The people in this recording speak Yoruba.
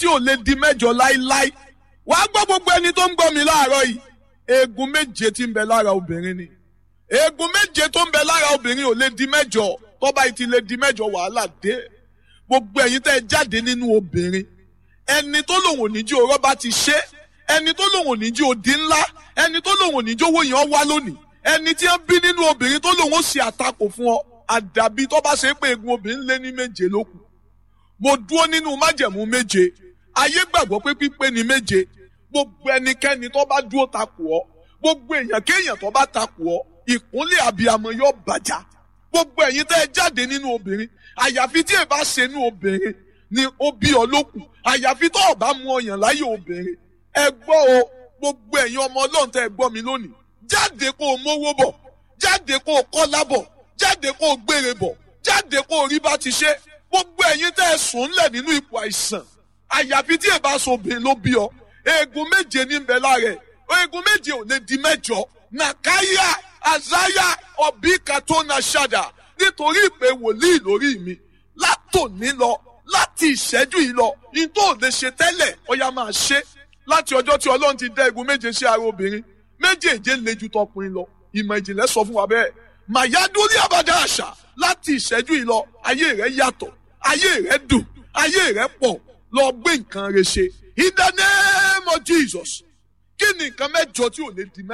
tí ò lè di mẹ́jọ láíláí wàá gbọ́ gbogbo ẹni tó ń gbọ́ mi láàárọ̀ yìí eegun méje tí ń bẹ lára obìnrin ni eegun méje tó ń bẹ lára obìnrin ò lè di mẹ́jọ tọ́ba yìí ti lè di mẹ́jọ wàhálà dé gbogbo ẹ̀yin tẹ́ ẹ jáde nínú obìnrin ẹni tó lòun ò ní jí orọ́ bá ti ṣe ẹni tó lòun ò ní jí odi ńlá ẹni tó lòun ò ní jí owó yẹn wá lónìí ẹni tí wọ́n bí nínú obìnrin tó lòun ó ṣe àtakò fún ọ àdàbí tó bá ṣe pé eegun obìnrin lé ní méje ló kù mo dúró nínú májẹ̀mú méje ayé gbàgbọ́ pé pípé ni méje gbogbo ẹnikẹ́ni tó bá dúró takò ọ́ gbogbo èèyàn kéèyàn tó bá takò ọ́ ìkúnlẹ̀ àbíyamọ yóò bàjá gbogbo ẹ̀yin tẹ́ ẹ jáde nínú obìnrin àyàfi tí ẹ bá ṣe nínú obìnrin ni ó bí ọ lókun àyàfi tó o bá mú ọyàn láyé obìnrin ẹ gbọ́ o gbogbo ẹ̀yin ọmọ ọlọ́run tẹ́ ẹ gbọ́ mi lónìí jáde kó o mówó bọ̀ jáde kó o kọ́lá bọ̀ jáde kó o gbére bọ̀ jáde kó o rí bá ti ṣe gbogbo ẹ̀yin tẹ́ ẹ sùn ńlẹ̀ nínú ipò àìsàn àyàfi tí ẹ bá so obìnrin ló bí ọ eegun méje ní bẹ lára ẹ eegun méje ò lè di mẹ́jọ nàkáyà àzáyà ọbí katona ṣàdà nítorí ìpè wòlíì lórí mi látòní lọ láti ìṣẹ́jú yìí lọ ní tó lè ṣe tẹ́lẹ̀ ọya máa ṣe láti ọjọ́ tí ọlọ́run ti dá egun méje sí ara obìnrin méjèèje le ju tọkùnrin lọ ìmọ̀ ìjìnlẹ̀ sọ fún wa bẹ́ẹ̀ màyádúrí àbádá àṣà láti ìṣẹ́jú yìí lọ ayé rẹ̀ yàtọ̀ ayé rẹ̀ dùn ayé rẹ̀ pọ̀ lọ gbé nǹkan rẹ̀ ṣe in the name of Jesus kí ni nǹkan mẹ́jọ tí ò lè di mẹ́.